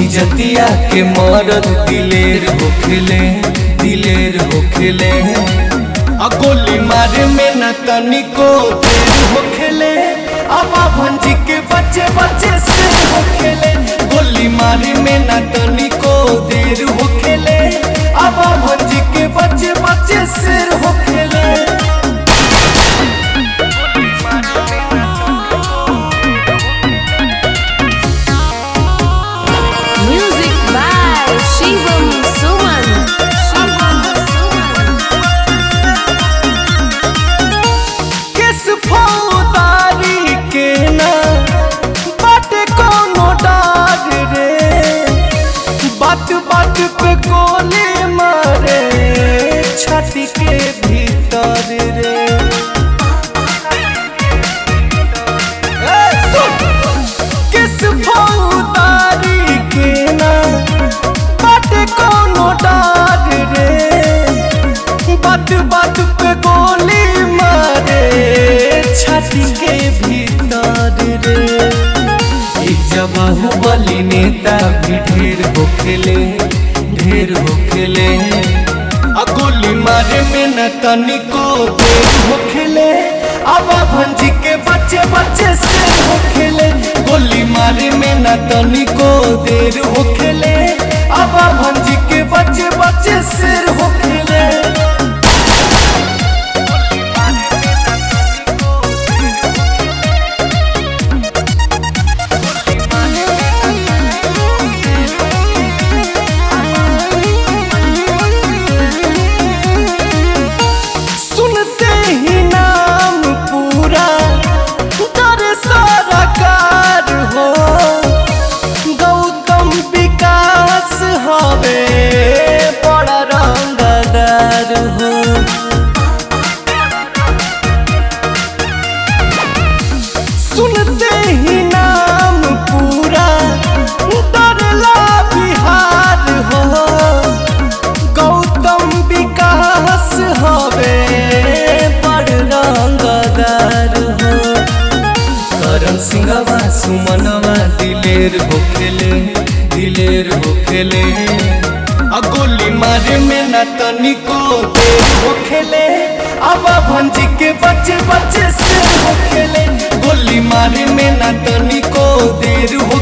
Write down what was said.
इजतिया के मरद दिलेर होखेले दिलेर होखेले आ गोली मारे में न तनिको देर होखेले अब भंजी के बच्चे बच्चे से होखेले गोली मारे में न तनिको देर होखेले अब भंजी के बच्चे बच्चे सिर होखेले Music by Shivam Suman. Shivam Suman. किस फौदारी के ना बाटे कोनो डार रे बात बात पे गोली मारे छाती के भीतर रे ए, सुन! किस फौदारी के ना बाटे कोनो डार रे बात बात पे गोली मारे छाती के भीतर रे एक जबाहु बली नेता भी ढेर होखेले ढेर होखेले आ गोली मारे में न तनिको देर होखेले अब भंजी के बच्चे बच्चे से होखेले गोली मारे में न तनिको देर होखेले अब भंजी के बच्चे बच्चे सिर होखेले सुनते ही नाम पूरा डर सारा कार हो गौतम विकास हवे बड़ा रंगदार हो सुनते ही नाम पूरा डरला बिहार हो गौतम विकास हवे बड़ रंगदार हो करण सिंहवा सुमनवा दिलेर होखेले दिलेर होखेले आ गोली मारे में न तनिको देर होखेले अब भंजी के बच्चे बच्चे से होखेले गोली मारे में न तनिको देर हो